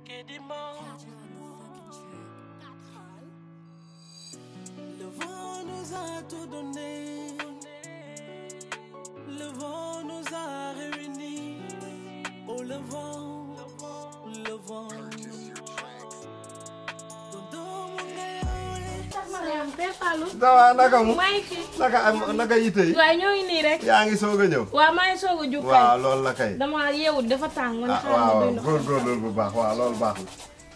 Le vent nous a tout donné. Le vent nous a réunis. Oh, le vent, le vent. Mariam Père Fallou. dawaa naka mu maa ngi fi. naka am naka yitte yi waaye ñoo ngi nii rek. yaa ngi soog a ñëw waaw maa ngi soog a jug waaw kay. loolu la kay dama yeewut dafa tàng man ah xaaral ma waaw doy ndox. góorgóorlu bu baax waaw loolu baax na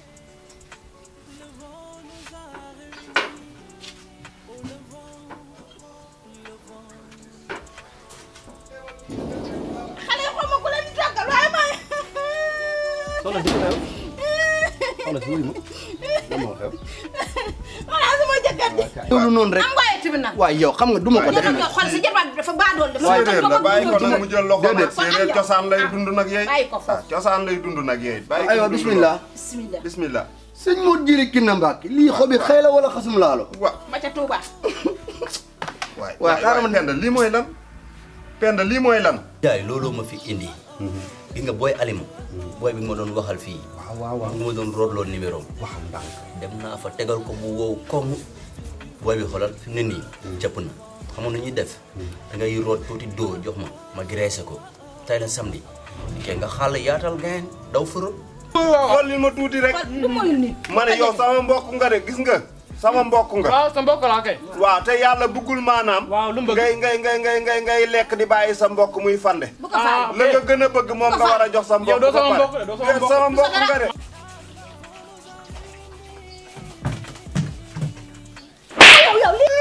xale yi xaw ma ku leen di tàggal waaye maa soxna si xew soxna si wuyu ma lan moo xew xanaa sama jëkkër ji loolu noonu rek am waaye tamit nag waaye yow xam nga du ma ko def yow nag xool sa jarbaat bi dafa baadool dafa séeréer la bàyyi ko nag mu jël loxo nag Déedéet. séeréer cosaan lay dund nag yeey bàyyi ko foofu. ah cosaan lay dund nag yeey bàyyi ko aywa dund bismillah bismillah loolu. bismillah sëñ moo jëli kinna mbàkk lii xobi xëy la wala xasum laalo wa ba ca Touba waay waaw xaaral ma penda lii mooy lan penda lii mooy lan jaay looloo ma fi indi gis nga booy alima booy bi ma doon waxal fii waaw waaw waaw nga ma doon rootloo numéro am wax ndànk dem naa fa tegal ko bu wow koŋ booy bi xoolal fi mu ne nii jàpp na xamoon na ñuy def da ngay root tuuti doo jox ma ma graissé ko tey la samedi ke nga xàll yaatal gayen daw fërëb xool li ma tuuti rek du moyu nit ma ne yow sama mbokk nga de gis nga sama mbokk nga waaw sa mbokk laa kay. waaw te yàlla bëggul maanaam waaw lu mu bëgg. ngay ngay ngay ngay ngay ngay lekk di bàyyi sa mbokk muy fande bu ko faal la nga gën a bëgg moom nga war a jox sa mbokk yow doo sama ba pare. mbokk de, doo sama Yow mbokk. sama mbokk nga de yow yow lii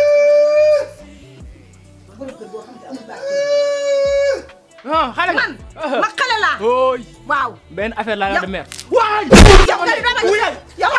ah xale nga. man ma xale laa ooy waaw benn affaire laa la de mer. yow nga di dama yow yow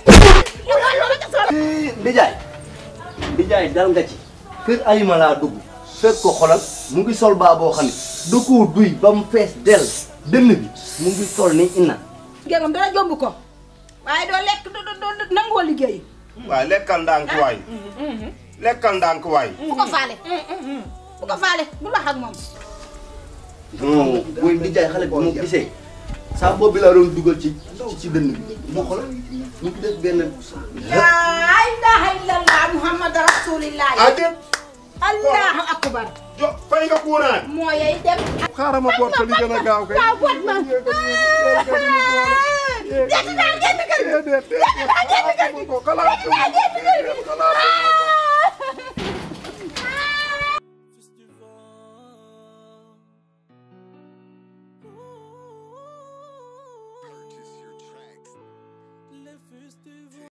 ndijaay ndijaay dal nga ci kër ayima laa dugg fekk ko xolal mu ngi sol baa boo xam ne du ko duy ba mu fees del dënn bi mu ngi sol ni inna géngam dara jomb ko waaye doo lekk doo doo doo nangoo liggéey waaw lekkal ndànk waay lekkal ndànk waay bu ko faale bu ko faale bu wax ak moom non booy ndijaay xale bi mu gisee saa boobu bi laa doon dugal ci ci dënn bi mu xolal mu ngi def benn laa ilaha illallah muhammad rasulillah adéet allahu akbar jo fay nga kuuraan moo yey dem xaaral ma boot ko li gën a gaaw kay waaw boot ma jënd naa génn kër gi déedéet déedéet ko xalaat xalaat